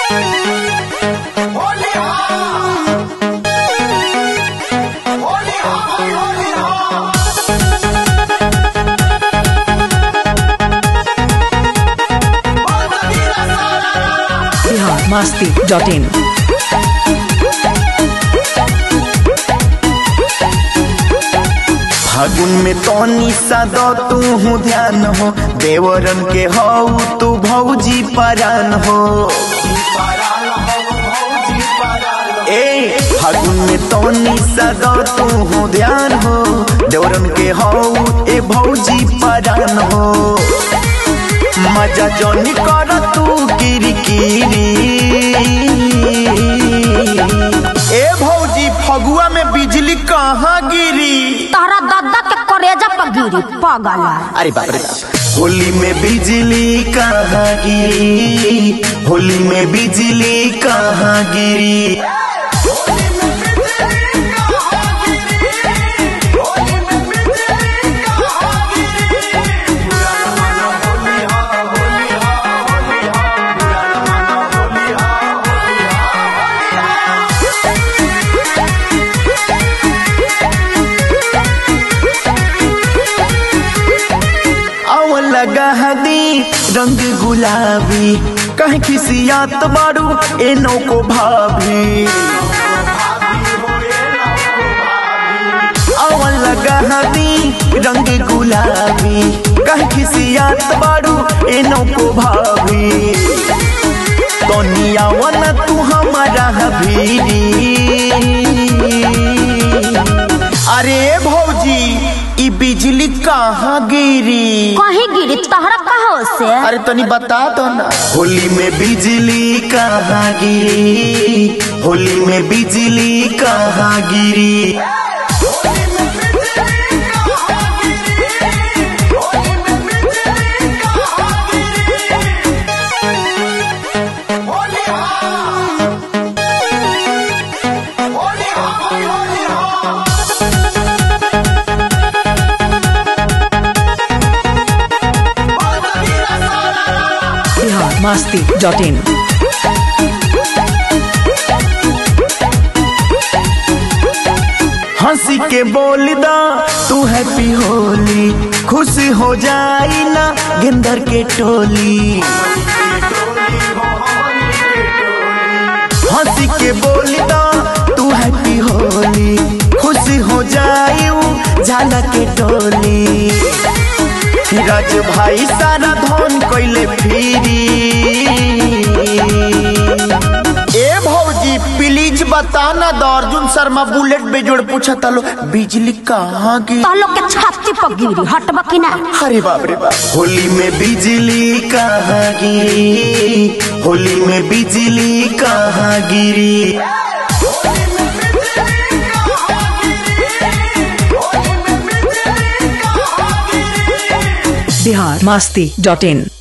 Bihar Masti dot in फागुन में तनी सा दो तू हूँ ध्यान हो देवरन के हो तू भौजी परान हो ए फागुन में तनी सा दो तू हूँ ध्यान हो देवरन के हो ए भौजी परान हो मजा जोनी कर तू किरकिरी ए भौजी फगुआ में बिजली कहाँ गिरी तारा दादा के करेजा पर गिरी पागल अरे बाप रे बाप होली में बिजली कहाँ गिरी होली में बिजली कहाँ गिरी आव लगा हदी रंग गुलाबी कह खिसियात बारू एनो को भाभी आव लगा हदी रंग गुलाबी कह खिसियात बारू एनो को भाभी तोनिया वन तू हमारा हबीरी अरे भौजी ई बिजली कहाँ गिरी कहीं गिरी तहरा कहो से अरे तनी बता दो ना होली में बिजली कहाँ गिरी होली में बिजली कहाँ गिरी बिहार मस्ती डॉट इन हंसी के बोल दा तू हैप्पी होली खुश हो जाई ना गेंदर के टोली हंसी के बोल दा तू हैप्पी होली खुश हो जाई ऊ झाला के टोली राज भाई सारा धन कैले फिरी ए भौजी प्लीज बताना द अर्जुन शर्मा बुलेट बेजोड़ पूछा तालो बिजली कहाँ गिरी तो लोग के छाती पर गिरी हटबा कि ना अरे बाप रे बाप होली में बिजली कहाँ गिरी होली में बिजली कहाँ गिरी बिहार मस्ती डॉट इन